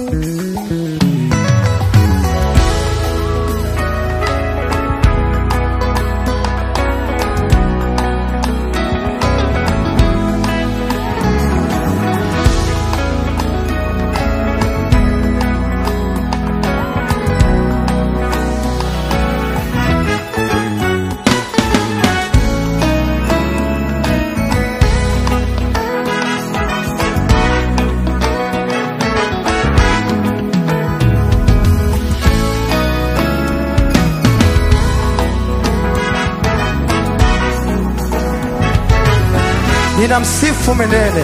ninamsifu milele.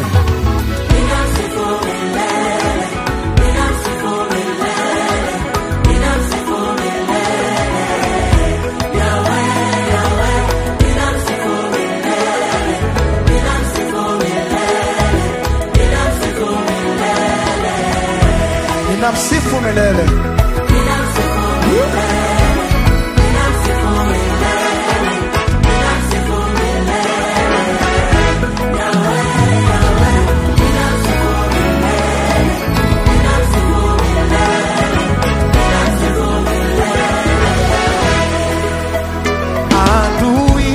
Ninamsifu milele. Adui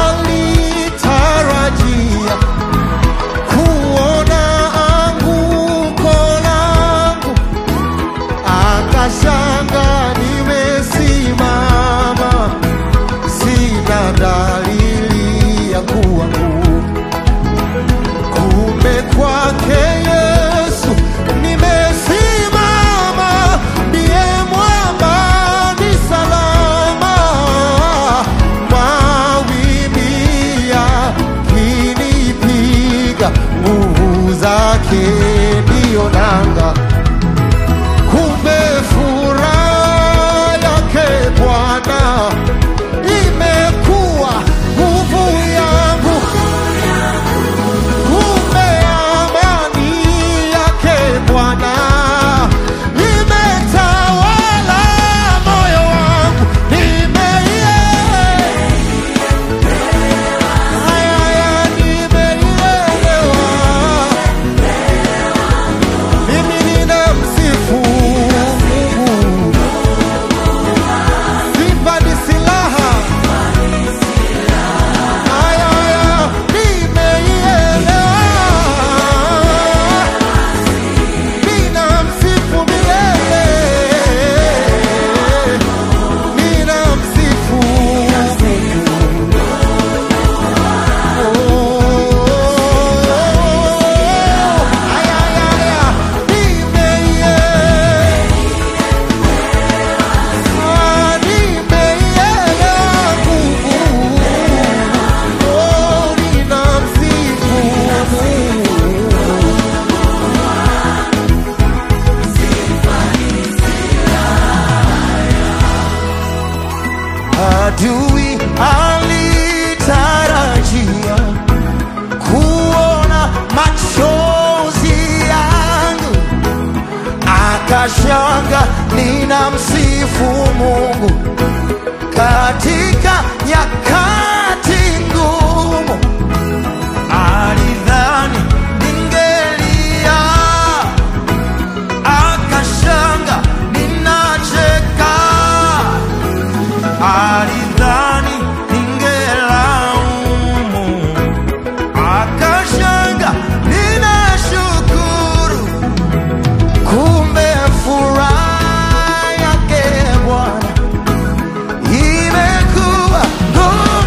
alitarajia kuona anguko langu, akashanga nimesimama, sina dalili ya kuanguka. Kumbe kwake Yesu nimesimama, ndiye mwamba ni salama. Mawimbi yakinipiga, nguvu zake ndiyo nanga. Kumbe furaha yake Bwana imekuwa nguvu yangu. Kumbe amani yake Bwana imetawala moyo wangu, nimeielewa. Haya, haya, nimeielewa. Mimi ninamsifu Mungu. Sifa ni silaha. Haya, haya, nimeielewa. Ninamsifu milele. Ninamsifu Mungu. Oh, haya, haya, haya, nimeielewa. Ah, nimeielewa nguvu. Oh, ninamsifu Mungu. Adui alitarajia kuona machozi yangu, akashanga ninamsifu Mungu katika nyakati ngumu. Alidhani ningelia, akashanga ninacheka alidhani ningelaumu, akashanga ninashukuru, kumbe furaha yake Bwana imekuwa nguvu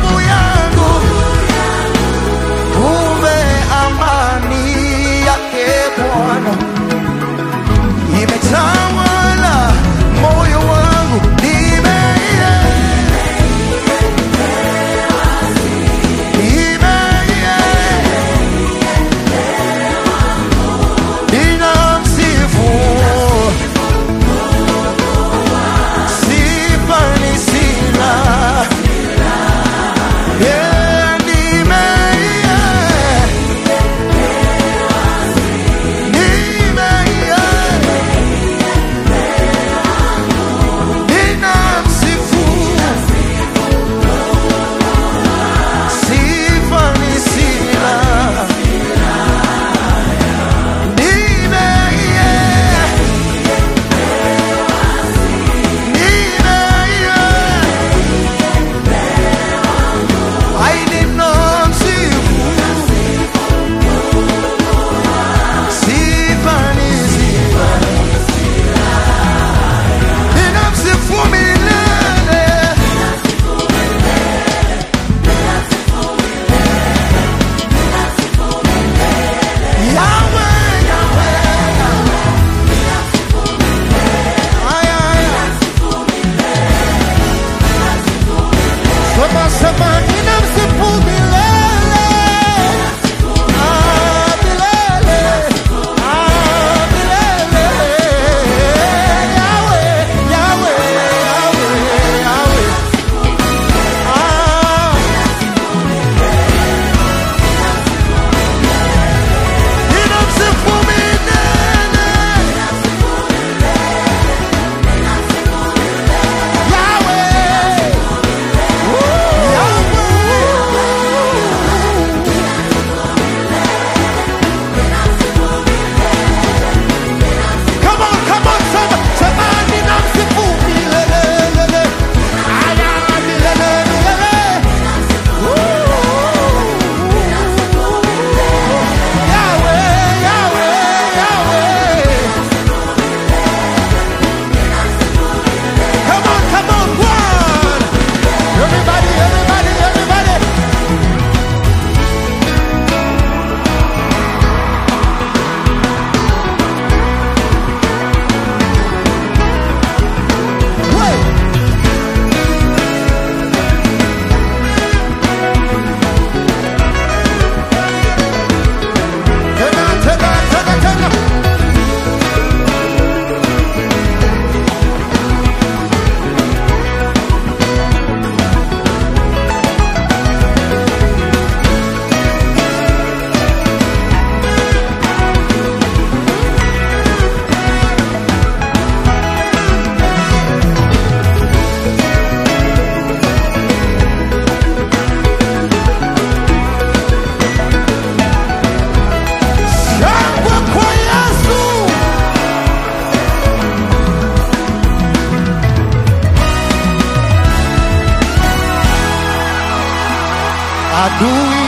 adui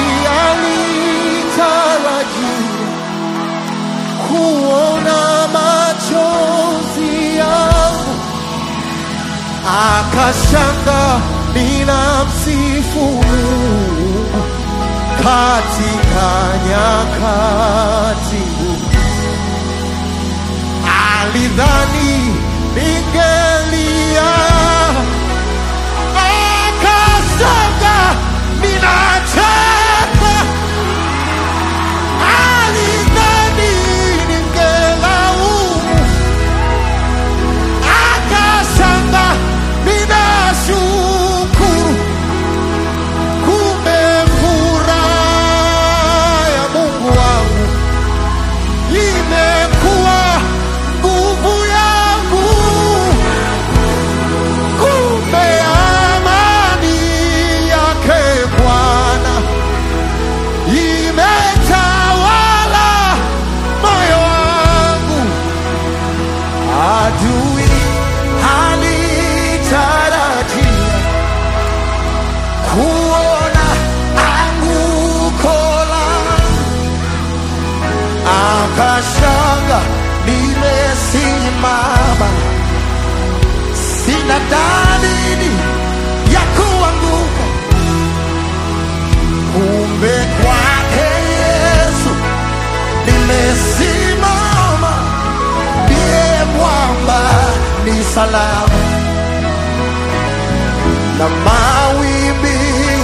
alitarajia kuona machozi yangu, akashanga ninamsifu Mungu katika nyakati ngumu. Alidhani ningelia, akasanga ninacheka. Alidhani ningelaumu, akasanga ninashukuru. Kumbe furaha ya Mungu wangu imekuwa nguvu yangu. Kumbe amani yake Bwana imetawala moyo wangu. Adui alitarajia kuona anguko langu, akashanga nimesimama, sina dalili ya kuanguka. Kumbe kwake Yesu nimesimama, ndiye mwamba ni salama na mawimbi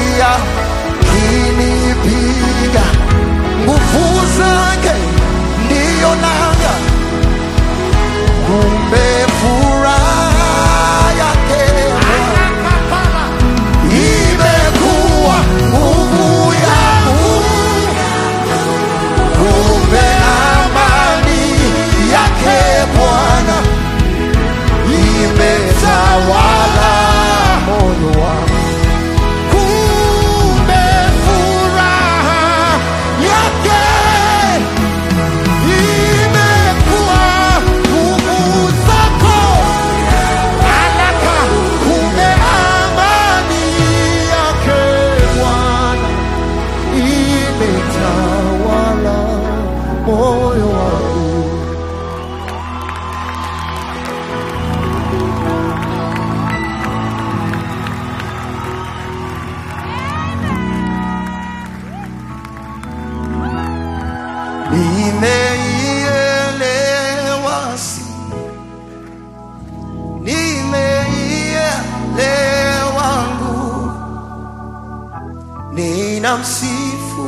yakinipiga, nguvu zake ndiyo nanga. Kumbe furaha yake imekuwa nguvu yangu. Kumbe amani yake Bwana imetawala moyo wangu. Kumbe furaha yake imekuwa nguvu zako. Alaka, kumbe amani yake Bwana imetawala moyo wangu. Nimeielewa si nimeielewa nguvu, ninamsifu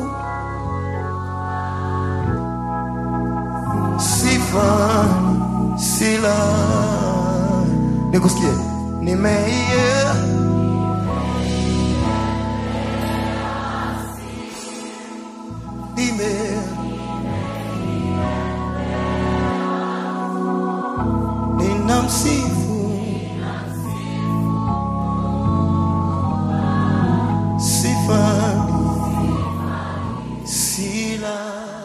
sifa sila nikusikie nimeie nime ninamsifu sifa sila